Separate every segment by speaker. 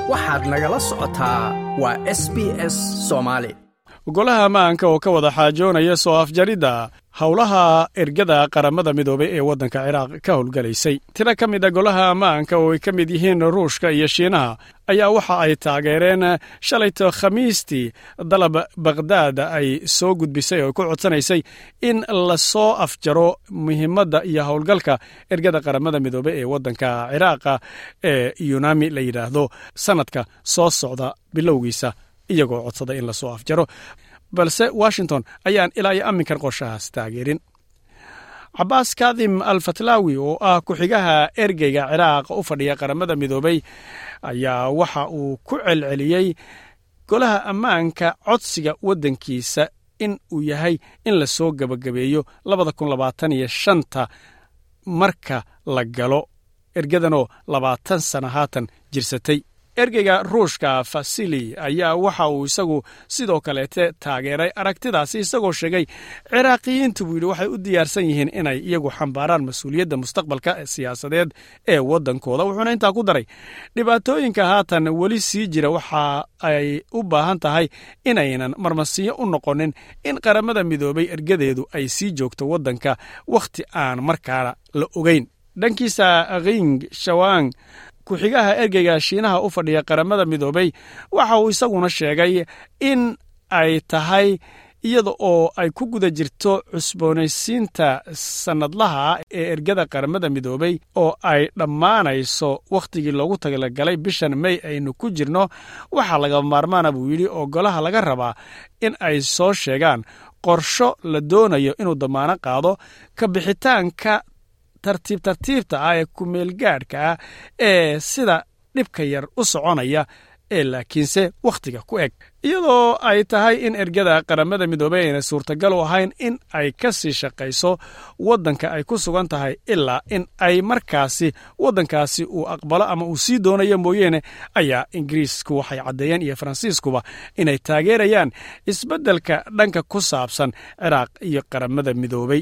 Speaker 1: waxaad nagala socotaa waa s b s soomaali
Speaker 2: golaha ammaanka oo ka wada xaajoonaya soo afjaridda howlaha ergada qaramada midoobay ee waddanka ciraaq ka howlgalaysay tiro ka mid a golaha ammaanka oo ay ka mid yihiin ruushka iyo shiinaha ayaa waxa ay taageereen shalayto khamiistii dalab bakhdaad ay soo gudbisay oo ku codsanaysay in lasoo afjaro muhiimadda iyo howlgalka ergada qaramada midoobey ee waddanka ciraaqa ee yunami la yidhaahdo sannadka soo socda bilowgiisa iyagoo codsada in lasoo afjaro balse washington ayaan ilaa iyo amminkan qorshahaas taageerin cabaas kadim al fatlaawi oo ah ku-xigaha ergeyga ciraaq u fadhiya qaramada midoobey ayaa waxa uu ku celceliyey golaha ammaanka codsiga waddankiisa in uu yahay in lasoo gebagabeeyo labada kun labaatan iyo shanta marka la galo ergadanoo labaatan sana haatan jirsatay ergeyga ruushka fasili ayaa waxa uu isagu sidoo kaleete taageeray aragtidaasi isagoo sheegay ciraaqiyiintu buu yidhi waxay u diyaarsan yihiin inay iyagu xambaaraan mas-uuliyadda mustaqbalka siyaasadeed ee waddankooda wuxuuna intaa ku daray dhibaatooyinka haatan weli sii jira waxa ay u baahan tahay inaynan marmasiyo u noqonin in qaramada midoobay ergadeedu ay sii joogto waddanka wakhti aan markaana la ogeyn dhankiisa king shawang ku-xigaha ergeyga shiinaha u fadhiya qaramada midoobey waxa uu isaguna sheegay in ay tahay iyada oo ay ku guda jirto cusboonaysiinta sannadlaha ee ergada qaramada midoobey oo ay dhammaanayso wakhtigii loogu talagalay bishan mey aynu ku jirno waxaa laga maarmaana buu yidhi oo golaha laga rabaa in ay soo sheegaan qorsho la doonayo inuu damaano qaado ka bixitaanka tartiib tartiibta ah ee kumeelgaadhka ah ee sida dhibka yar u soconaya ee laakiinse wakhtiga ku eg iyadoo ay tahay in ergada qaramada midoobey ayna suurtagal u ahayn in ay ka sii shaqayso waddanka ay ku sugan tahay ilaa in ay markaasi waddankaasi uu aqbalo ama uu sii doonayo mooyeene ayaa ingiriisku waxay caddeeyeen iyo faransiiskuba inay taageerayaan isbeddelka dhanka ku saabsan ciraaq iyo qaramada midoobey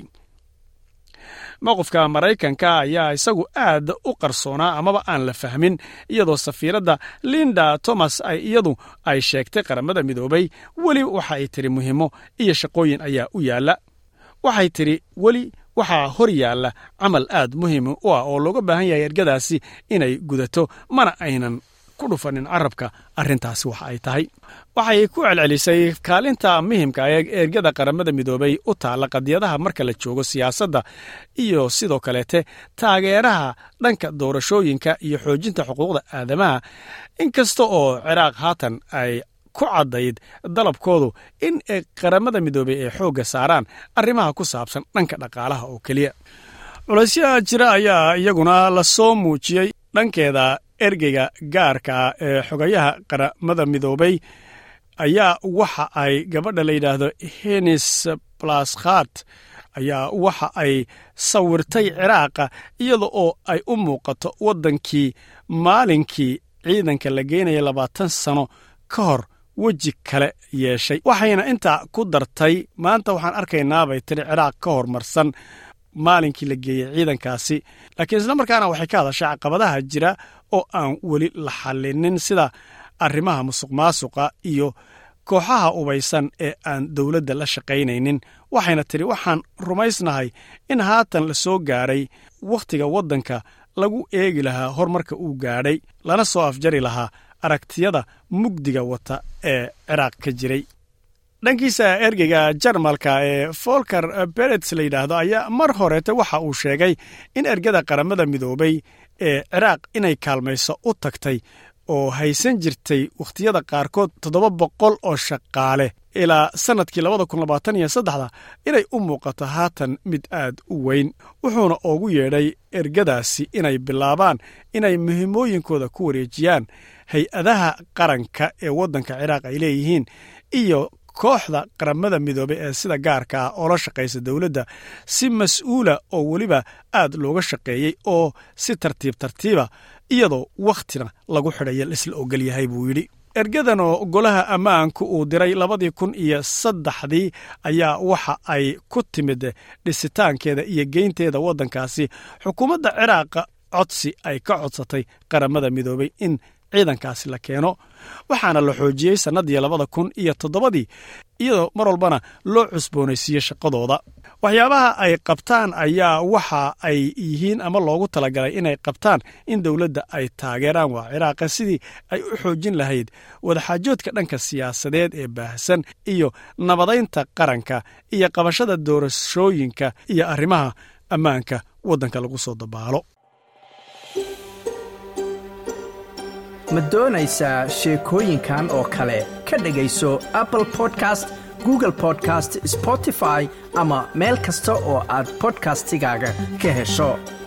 Speaker 2: mowqifka maraykanka ayaa isagu aad u qarsoonaa amaba aan la fahmin iyadoo safiiradda linda thomas ay iyadu ay sheegtay qaramada midoobey weli waxa ay tiri muhiimo iyo shaqooyin ayaa u yaalla waxay tidhi weli waxaa hor yaalla camal aad muhiim u ah oo looga baahan yahay ergadaasi inay gudato mana aynan ku dhufanin carabka arrintaasi waxa ay tahay waxay ku celcelisay kaalinta muhimka ee ergada qaramada midoobey u taalla qadiyadaha marka la joogo siyaasadda iyo sidoo kaleete taageeraha dhanka doorashooyinka iyo xoojinta xuquuqda aadamaha inkasta oo ciraaq haatan ay ku caddayd dalabkoodu in qaramada midoobey ay xoogga saaraan arrimaha ku saabsan dhanka dhaqaalaha oo keliya culaysyaha jira ayaa iyaguna lasoo muujiyey dhankeeda ergeyga gaarka ee xogayaha qaramada midoobey ayaa waxa ay gabadha la yidhaahdo henis blaskhat ayaa waxa ay sawirtay ciraaqa iyada oo ay u muuqato waddankii maalinkii ciidanka la geynaya labaatan sano ka hor weji kale yeeshay waxayna intaa ku dartay maanta waxaan arkaynaa bay tiri ciraaq ka hormarsan maalinkii la geeyey ciidankaasi laakiin isla markaana waxay ka hadashay caqabadaha jira oo aan weli la xallinin sida arrimaha musuq maasuqa iyo kooxaha ubaysan ee aan dowladda la shaqaynaynin waxayna tidhi waxaan rumaysnahay in haatan la soo gaadhay wakhtiga waddanka lagu eegi lahaa horumarka uu gaadhay lana soo afjari lahaa aragtiyada mugdiga wata ee ciraaq ka jiray dhankiisa ergeyga jarmalka ee folker berets la yidhaahdo ayaa mar horeete waxa uu sheegay in ergada qaramada midoobey ee ciraaq inay kaalmayso u tagtay oo haysan jirtay wakhtiyada qaarkood toddoba boqol oo shaqaale ilaa sannadkii labada kun labaatan iyo saddexda inay u muuqato haatan mid aad u weyn wuxuuna ugu yeedhay ergadaasi inay bilaabaan inay muhiimooyinkooda ku wareejiyaan hay-adaha qaranka ee waddanka ciraaq ay leeyihiin iyo kooxda qaramada midoobey ee sida gaarka ah oo la shaqaysa dowladda si mas-uula oo weliba aad looga shaqeeyey oo si tartiib tartiiba iyadoo wakhtina lagu xidhaya laisla ogol yahay buu yidhi ergadan oo golaha ammaanku uu diray labadii kun iyo saddexdii ayaa waxa ay ku timid dhisitaankeeda iyo geynteeda waddankaasi xukuumadda ciraaqa codsi ay ka codsatay qaramada midoobey in ciidankaasi la keeno waxaana la xoojiyey sannaddii labada kun iyo toddobadii iyadoo mar walbana loo cusboonaysiiye shaqadooda waxyaabaha ay qabtaan ayaa waxa ay yihiin ama loogu talagalay inay qabtaan in dowladda ay taageeraan waa ciraaqa sidii ay u xoojin lahayd wadaxaajoodka dhanka siyaasadeed ee baahsan iyo nabadaynta qaranka iyo qabashada doorashooyinka iyo arrimaha ammaanka waddanka lagu soo dabaalo
Speaker 1: ma doonaysaa sheekooyinkan oo kale ka dhegayso apple podcast google podcast spotify ama meel kasta oo aad bodkastigaaga ka hesho